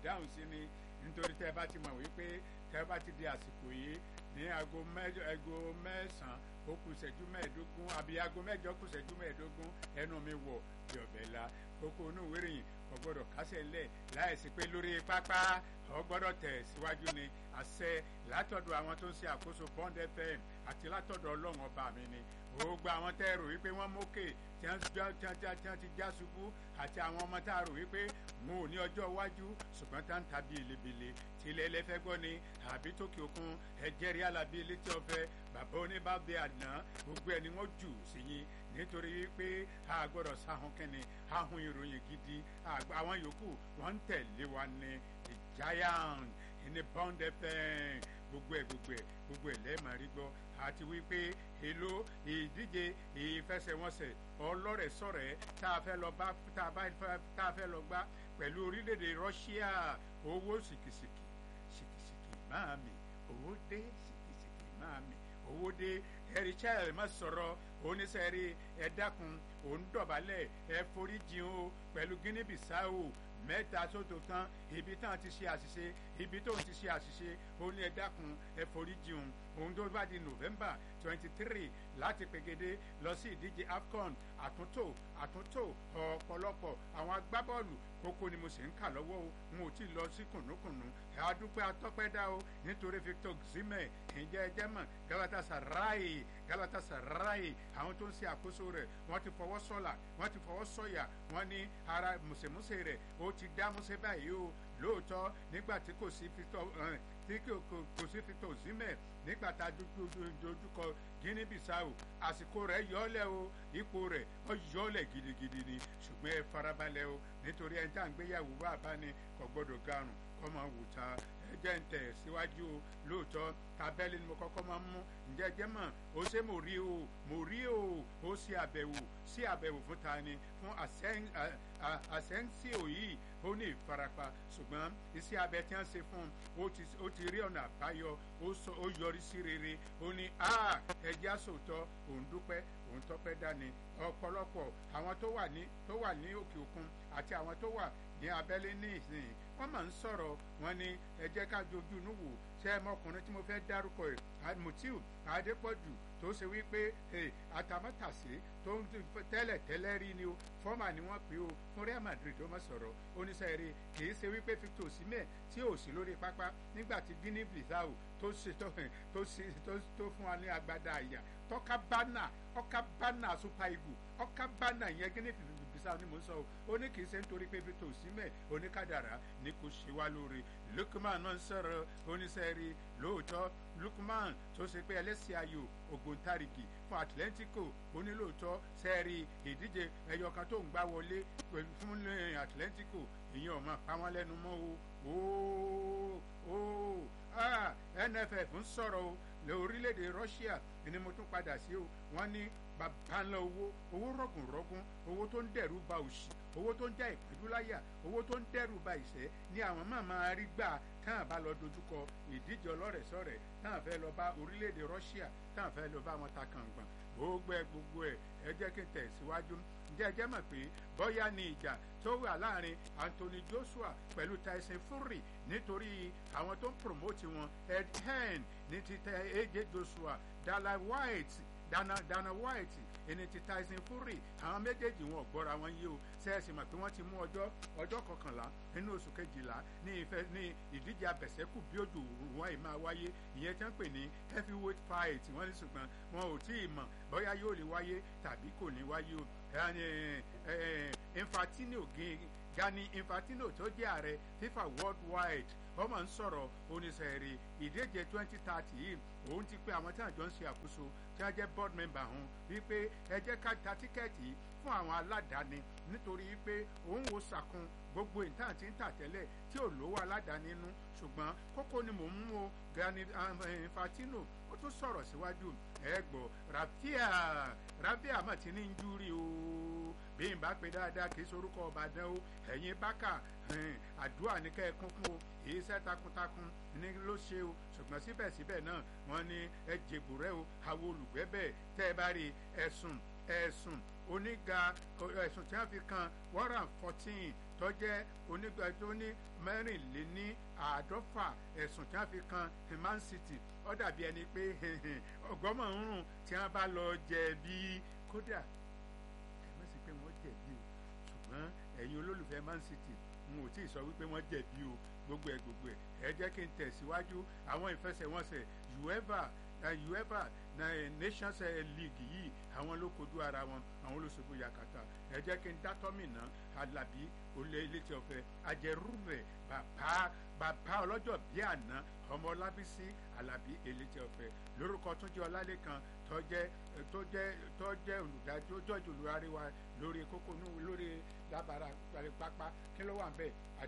dáhùn sí ni nítorí tẹ́ ẹ bá ti mọ̀ wípé tẹ́ ẹ bá ti di àsìkò yìí ní aago mẹ́jọ aago mẹ́sàn-án ó kù ìṣẹ́jú mẹ́ẹ̀ẹ́dógún àbí aago mẹ́jọ kù ìṣẹ́jú mẹ́ẹ̀ẹ́dógún ẹnu mi wọ̀ bí ọ̀bẹ la kókó inú ìwé ìròyìn kò gbọ́dọ̀ kásẹ̀ ńlẹ̀ láìsí pé lórí pápá ọ gbọ́dọ̀ tẹ̀ síwájú ni àṣẹ látọ̀dọ̀ àwọn tó ń ṣe àkóso Bond FM àti látọ̀dọ̀ ọlọ́run ọba mi ni gbogbo àwọn tẹ́ ẹ rò wípé wọ́n mókè tí wọ́n ti já ṣubú àti àwọn ọmọ tá a rò wípé wọn ò ní ọjọ́ iwájú ṣùgbọ́n tá ń tàbí elebele tí ilẹ̀ ẹlẹ́fẹ́ gbọ́ ni àbí tókè òkun ẹ̀jẹ̀rí alábí létí ọ̀fẹ́ bàbá oníbàbí àná gbogbo ẹ̀ ni wọ́n jù sí yín nítorí wípé a gbọ́dọ̀ sáhùn kẹ́ni ahùn ìròyìn gidi àwọn yòókù wọ́n ń tẹ̀lé wa ní the giant ní Bond FM gbogbo ẹ̀ gbogbo ẹ̀ gbogbo ẹ̀ lẹ́ẹ̀ máa rí gbọ́ àti wípé èlò ìdíje ìfẹsẹ̀wọnsẹ̀ ọlọ́rẹ̀sọ̀rẹ̀ tá a fẹ́ lọ bá tá a fẹ́ lọ gbá pẹ̀lú orílẹ̀-èdè Russia owó sìkìsìkì sìkìsìkì máa mi owó dé sìkìsìkì máa mi owó dé ẹ̀rí charles má sọ̀rọ̀ oníṣẹ́rí ẹ dákun òun dọ̀bálẹ̀ ẹ foríjìn o pẹ̀lú Guinea Bissau mẹ́ta sóto tán ibi tán ti ṣe àṣìṣe ibi tóun ti ṣe àṣìṣe ó ní ẹ dákun ẹ foríjìn òun tó bá di November twenty three láti pegede lọ sí ìdíje AFCON àtúntò àtúntò ọ̀pọ̀lọpọ̀ àwọn agbábọ́ọ̀lù kókó ni mo sì ń kà lọ́wọ́ o n ò tí ì lọ sí kùnúkùnú ẹ adúpẹ́ atọ́pẹ́dá o nítorí Victor Osimhen ǹjẹ́ ẹ jẹ́ mọ̀ Galatasaray Galatasaray àwọn tó ń ṣe àkóso rẹ̀ wọ́n ti fọwọ́ sọ̀là wọ́n ti fọwọ́ sọ̀yà wọ́n ní ara mùsèmùsè rẹ̀ ó ti dá músè báyìí o lóòótọ́ nígbà tí kò sí Victor tí kò sí Victor Osimhen nígbà tá a dojúkọ Guinea Bissau àsìkò rẹ̀ yọ̀ọ́lẹ̀ o ipò rẹ̀ ó yọ̀ọ́lẹ̀ gidigidi ni ṣùgbọ́n ẹ farabalẹ̀ o nítorí ẹni tá à ń gbéyàwó wá bá ní kò gbọ́dọ̀ garùn kọ́ máa wò ta ẹ jẹ́ ń tẹ̀ síwájú o lóòótọ́ tabẹ́lì ni mo kọ́kọ́ máa ń mú ǹjẹ́ jẹ́ mọ̀ ó ṣe mo rí o mo rí o ó ṣe àbẹ̀wò sí àbẹ̀wò fún ta ni fún àsẹ́ńsíò yìí ó ní ìfarapa ṣùgbọ́n iṣẹ́ abẹ tí wọ́n ṣe fún un ó ti rí ọ̀nà àbáyọ ó yọrí sí rere ó ní ẹjẹ́ àsòótọ́ òun dúpẹ́ òun tọ́pẹ́ dání ọ̀pọ̀lọpọ̀ àwọn tó wà ní tó wà ní òkè òkun àti àwọn tó wà ní abẹ́lé ní ìsìn wọ́n máa ń sọ̀rọ̀ wọn ní ẹ jẹ́ ká jojú inú wò ṣé ẹ mọkùnrin tí mo fẹ́ dárúkọ ẹ̀ Mutiu Adépọ̀jù tó ṣe wípé àtàmọ́tàsé tó ń tẹ́lẹ̀ tẹ́lẹ̀ rí ni o fọ́mà ni wọ́n pè o fún Real Madrid tó mọ̀ sọ̀rọ̀ oníṣẹ́ rẹ̀ kì í ṣe wípé Victor Osimhen tí ò sí lórí pápá nígbà tí Guinea Bissau tó ṣe tó fún wa ní agbada àyà tọ́ka bánà ọ̀ka bánà Super Eagles ọ̀ka bánà yẹn Guinea Bissau ni mo ń sọ o ó ní kì í ṣe nítorí pé Victor Osimhen oníkádàrá ni kò ṣe wá lóore Lukman náà ń sọ̀rọ̀ oníṣẹ́ rí lóòótọ́ Lukman tó ṣe pé ẹlẹ́sìn ayò ògbóǹtarìgì fún Atletico onílòótọ́ sẹ́ẹ̀rì ìdíje ẹyọ kan tó ń gbá wọlé fún Atletico ìyẹn ò máa pa wọ́n lẹ́nu mọ́ o o o NFF ń sọ̀rọ̀ o lè orílẹ̀-èdè Russia ni mo tún padà sí o wọ́n ní bàbá ńlá owó owó rọ̀gùnrọ̀gùn owó tó ń dẹ̀rù ba òṣì owó tó ń já ìpẹ́dúláyà owó tó ń dẹ̀rù ba ìṣẹ́ ni àwọn máa máa rí gbà táwọn bá lọ dojúkọ ìdíje ọlọ́rẹ̀sọ̀rẹ̀ táwọn fẹ́ lọ bá orílẹ̀-èdè Russia táwọn fẹ́ lọ bá wọn ta kàngbọ̀n gbogbo ẹ gbogbo ẹ ẹ jẹ́ kí n tẹ̀ síwájú ǹjẹ́ ẹ jẹ́ mọ̀ pé bóyá ni ìjà tó wà láàrin Anthony Joshua pẹ̀lú Tyson Fury nítorí àwọn tó ń promote wọn Ed Hearn ní ti tẹ AJ Joshua Dana White Dana Dana White ẹni ti Tyson Fury àwọn méjèèjì wọn ò gbọ́ra wọn yé o sẹ́ẹ̀sì mọ̀ pé wọ́n ti mú ọjọ́ ọjọ́ kọkànlá nínú oṣù kejìlá ní ìfẹ́ ní ìdíje abẹ̀sẹ́kù bí òjò wọn ì máa wáyé ìyẹn tí wọ́n pè ní heavyweight fight wọ́n ní ṣùgbọ́n wọn ò tí ì mọ̀ bóyá yóò lè wáyé tàbí kò ní wáyé o Infantino Gani Infantino tó jẹ́ ààrẹ FIFA worldwide wọ́n máa ń sọ̀rọ̀ oníṣẹ́rí ìdíje twenty thirty yìí òun ti pé àwọn tí àjọ ń ṣe àkóso tí wọ́n jẹ́ board member hàn wípé ẹ jẹ́ ká ta tíkẹ́ẹ̀tì fún àwọn aládàáni nítorí pé òun wo sàkún gbogbo ìtàn tí ń tà tẹ́lẹ̀ tí ò lówó aládàáni nínú ṣùgbọ́n kókó ni mò ń mú o Gani Infantino ó tún sọ̀rọ̀ síwájú ẹ gbọ́ Rafiya Rafiya mà ti ní ń júrí o bí n bá pe dáadáa kì í sorúkọ Ìbàdàn o ẹ̀yin bákà àdúrà ní kẹ́ ẹ kún fún o èyí iṣẹ́ takuntakun ní ló ṣe o ṣùgbọ́n síbẹ̀síbẹ̀ náà wọ́n ní ẹ jèbù rẹ o àwọn olùgbẹ́bẹ̀ tẹ́ ẹ bá rí ẹ̀sùn ẹ̀sùn oníga ẹ̀sùn tí wọ́n fi kan one hundred and fourteen tó jẹ́ onígbà tó ní mẹ́rìnléní àádọ́fà ẹ̀sùn tí wọ́n fi kan Man City ó dàbí ẹni pé ọgọ́mọ̀ ń rùn tí wọ́n bá lọ jẹ̀bi kódà ẹ má sì pé wọ́n jẹ̀bi o ṣùgbọ́n ẹ̀yin olólùfẹ́ Man City n ò tí ì sọ wípé wọ́n jẹ̀bi o gbogbo ẹ̀ gbogbo ẹ̀ ẹ jẹ́ kí n tẹ̀síwájú àwọn ìfẹsẹ̀wọnsẹ̀ uefa uefa nations league yìí àwọn ló kojú ara wọn àwọn ló ṣubú yakata ẹ jẹ́ kí n dátọ́mìnà alábí olè elétí ọ̀fẹ́ ajẹrúbẹ̀ bàbá bàbá ọlọ́jọ́ bí àná ọmọ ọlábísí alábí elétí ọ̀fẹ́ lórúkọ túnjí ọlálẹ́kan tó jẹ́ tó jẹ́ tó jẹ́ olùdájọ́ jọ́jú olùdarí wa lórí kókó lórí lábàárà pápá kí ló wà ń bẹ̀